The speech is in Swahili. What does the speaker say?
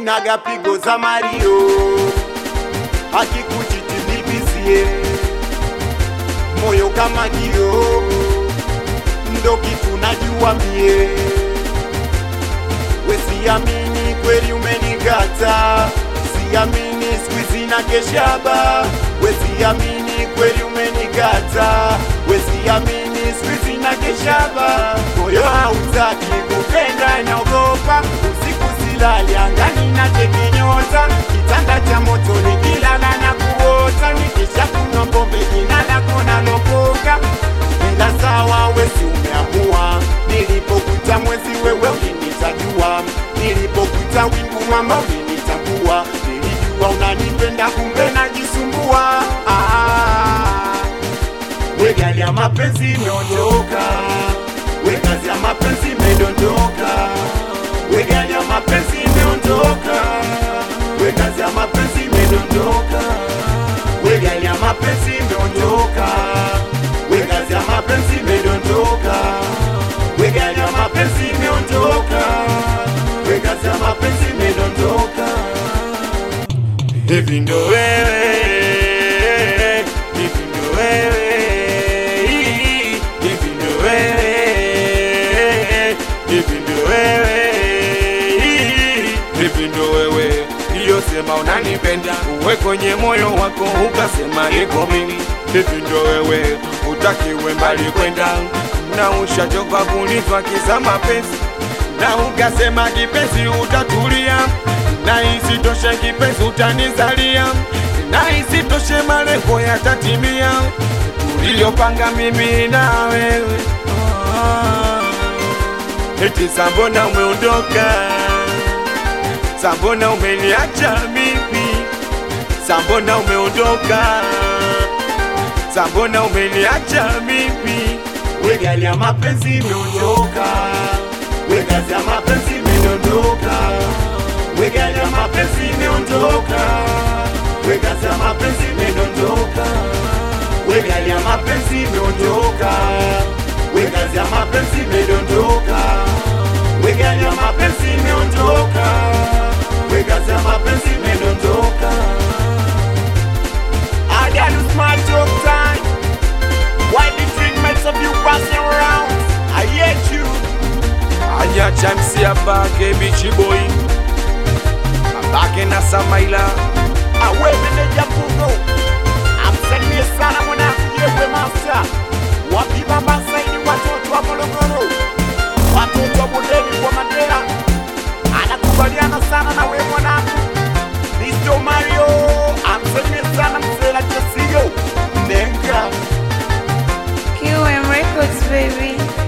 sinaga pigo za Mario, hakikuchitilipizie moyo kama kio, ndo kitu najua mie. We siamini kweli umenigata, siamini squeeze na keshaba. We siamini kweli umenigata, we siamini squeeze na keshaba. Moyo hautaki kupenda, naogopa usiku silali, angani na cheki nyota, kitanda cha moto nikilala na kuota, nikisha kunywa pombe jina lako nalokoka ila sawa, wesi umeamua. Nilipokuta mwezi wewe ulinitajua, nilipokuta wingu mama ulinitambua, nilijua unanipenda kumbe najisumbua. Ah, we gari ya mapenzi imeondoka, we kazi ya mapenzi imedondoka, we gari ya mapenzi imeondoka, we kazi ya mapenzi imedondoka, we gari ya mapenzi imeondoka, we kazi ya mapenzi imedondoka, we gari ya mapenzi imeondoka, we kazi ya mapenzi imedondoka. Hivi ndo wewe, hivi ndo wewe, hivi ndo wewe, hivi ndo wewe, hivi ndo wewe iliyosema unanipenda, uwe kwenye moyo wako ukasema niko mimi. Hivi ndo wewe utakiwe mbali kwenda, na ushachoka kunitwa kisa mapenzi, na ukasema kipenzi utatulia na isitoshe kipenzi utanizalia, na isitoshe malengo yatatimia tuliyopanga mimi na wewe. Ah, eti sambona umeondoka, sambona umeniacha mimi, sambona umeondoka, sambona umeniacha mimi. We gari ya mapenzi imeondoka, we kazi ya mapenzi imedondoka we gari ya mapenzi imeondoka, we kazi ya mapenzi imedondoka, we gari ya mapenzi imeondoka, we kazi ya mapenzi imedondoka, we gari ya mapenzi imeondoka, we kazi ya mapenzi imedondoka. I got a smart joke time. Why the drink makes of you passing around? I hate you. Anya chamsi hapa kebichi boy babake na Samaila awe meneja Pugo amsalimie sana mwanangu Jebwe Master wapi baba Saidi, watoto wa Morogoro, watoto wa bondeni kwa Mandela, anakubaliana sana na we mwanangu Mr. Mario amsalimie sana mzela Jesiyo Nenga QM Records, baby.